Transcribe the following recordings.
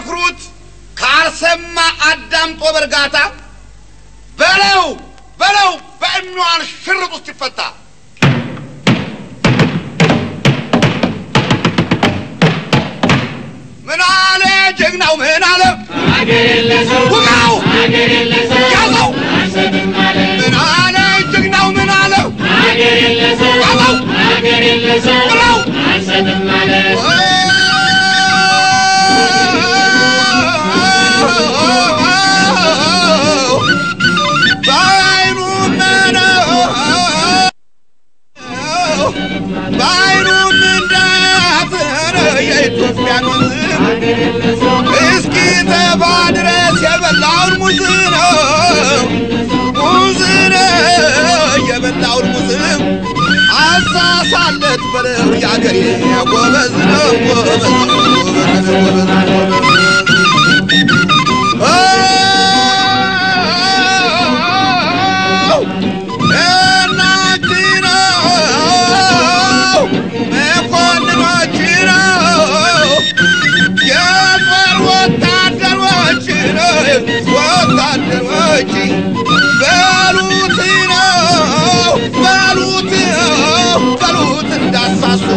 ቢመክሩት ካልሰማ አዳምጦ በእርጋታ በለው በለው በእኟን ሽርጥ ውስጥ ይፈታ። ምን አለ ጀግናው ምን አለ ውጋው ያዘው ምን አለ ጀግናው ምን አለ ያዘው ብለው በዓይኑ ምነው በዓይኑ እንዳያፍር የኢትዮጵያን ወንዝ እስኪ ተባ ድረስ የበላውን ሙዝ ነው ሙዝ ነው የበላውን ሙዝ አሳሳለት በለው የአገሬ ጎበዝ ነው ጎበዝ ነው ጎበዝ ነው ጎበዝ ነው እናንቺ ነው መኮንኖች ነው የጦር ወታደሮች ነው ወታደሮች በሉት ነው በሉት በሉት እንዳሳሱ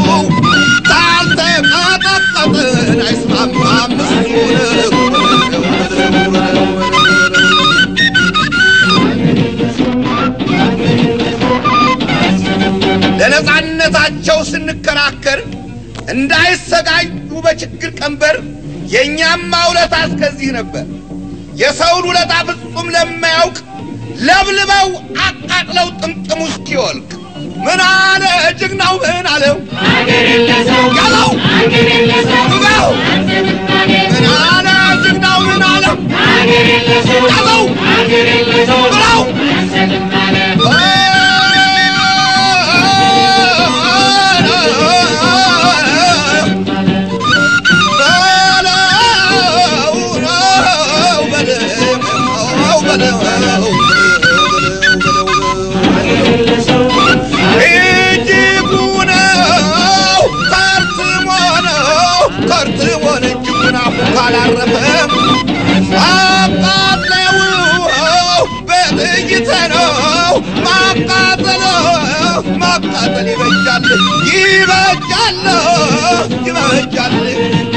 ታልተቀጠቀጥን አይስማማም እሱ ለነጻነታቸው ስንከራከር እንዳይሰቃዩ በችግር ቀንበር የእኛማ ውለታ እስከዚህ ነበር። የሰውን ውለታ ፍጹም ለማያውቅ ለብልበው አቃጥለው ጥምጥሙ እስኪወልቅ ምን አለ ጀግናው ምን አለው ያለው ውጋው ምን አለ ጀግናው ምን አለው ያለው ብለው እጅጉ ነው ከርትሞ ነው ከርትሞ ነው እጅጉ ነው ካላረፈም አቃጥለው በጥይት ነው ማቃጠል ማቃጠል ይበጃል ይበጃል ይበጃል